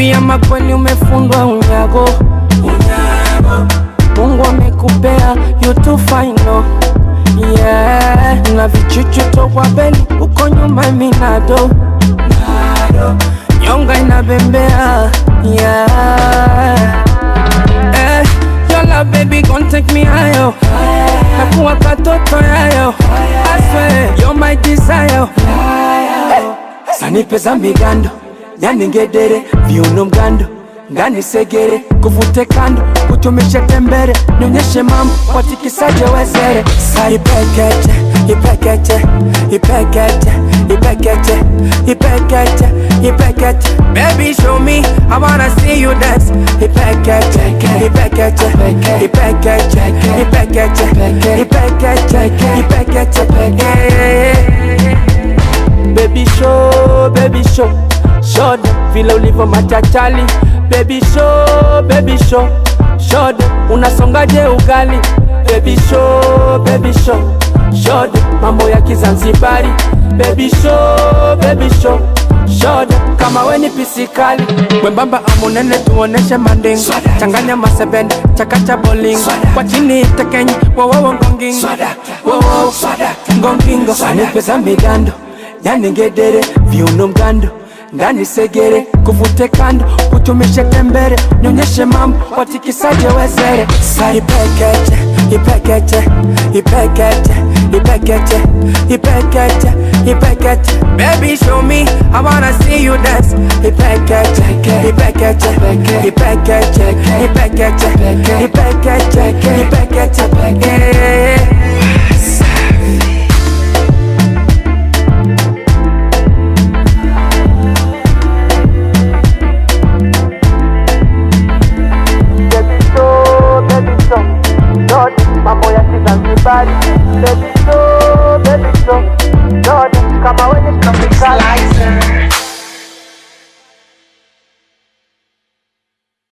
Baby ama kweli umefundwa unyago Mungu amekupea you too fine no Yeah Na vichuchu tokwa beli uko nyuma minado Nyonga inabembea Yeah Eh, your love baby gon' take me higher Nakuwa katoto yayo I swear you're my desire Sanipe za migando yani ngedere viuno mgando ngani segere kuvute kando kutumishe tembere nionyeshe mambo watikisaje wezere sa ipekeche ipekeche ipekeche ipekeche ipekeche ipekeche baby show me i wanna see you dance ipekeche ipekeche ipekeche ipekeche ipekeche ipekeche yeah. Baby show, baby show Show them vile ulivyo machachali Baby show, baby show Show them unasongaje ugali Baby show, baby show Show them mambo ya Kizanzibari Baby show, baby show Show them kama we ni pisikali Mwembamba amunene tuoneshe manding Changanya masebende, chakacha bowling Kwa chini tekenyi, wowowo ngongingo Wowowo ngongingo Sanipesa migando yani ngedere viuno mgando ngani segere kuvute kando kutumishe tembere nionyeshe mambo watikisaje wezere sa ipekeche ipekeche ipekeche ipekeche ipekeche ipekeche baby show me i wanna see you dance ipekeche ipekeche ipekeche ipekeche ipekeche ipekeche yeah. Baby show, baby show, Lord, mambo ya Kizanzibari. Baby show, baby show, Lord, kama we